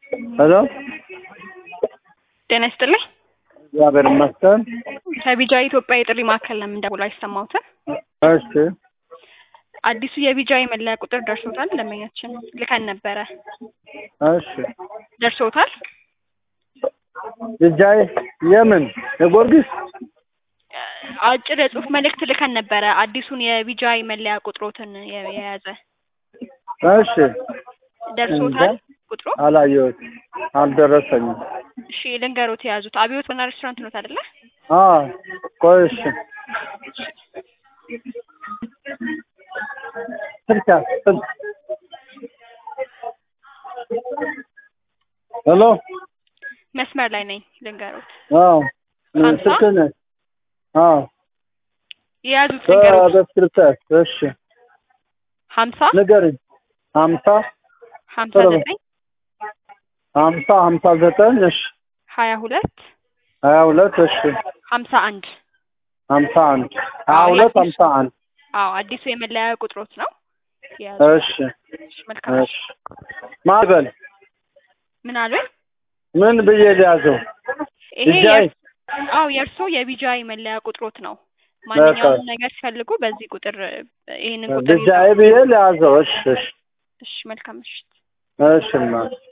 ሄሎ ጤና ይስጥልኝ። እግዚአብሔር ይመስገን። ከቢጃ ኢትዮጵያ የጥሪ ማዕከል ነው የምንደውለው። አይሰማዎትም? እሺ አዲሱ የቢጃ የመለያ ቁጥር ደርሶታል። ደንበኛችን ልከን ነበረ። እሺ ደርሶታል? ልጃይ የምን የጊዮርጊስ አጭር የጽሁፍ መልእክት ልከን ነበረ። አዲሱን የቢጃ መለያ ቁጥሮትን የ- የያዘ እሺ ደርሶታል ቁጥሩ? አላየሁት አልደረሰኝም። እሺ ልንገሮት የያዙት አብዮት ቡና ሬስቶራንት ኖት አይደለ? አ ቆይ እሺ ስልክ ስልክ ሄሎ መስመር ላይ ነኝ። ልንገሮት አዎ ሀምሳ? ስልክ ነህ? አዎ የያዙት ልንገሮት በስክሪፕተር እሺ ሀምሳ ንገሪኝ ሀምሳ ሀምሳ ቶሎ በል። ዘጠኝ ሀምሳ ሀምሳ ዘጠኝ እሺ ሀያ ሁለት ሀያ ሁለት እሺ ሀምሳ አንድ ሀምሳ አንድ ሀያ አዎ፣ ሁለት የአዲሱ- ሀምሳ አንድ አዎ አዲሱ የመለያ ቁጥሮት ነው የያዙት። እሺ እሺ፣ መልካም እሺ ማን በል ምን አሉኝ? ምን ብዬ ሊያዘው ይሄ ልጃይ የእርስ- አዎ የእርሶ የቢጃይ መለያ ቁጥሮት ነው። ማንኛውም ነገር ሲፈልጉ በዚህ ቁጥር ይሄንን ቁጥር ልጃይ ብዬ ሊያዘው እሺ እሺ እሺ፣ መልካም ምሽት። እሺ እናት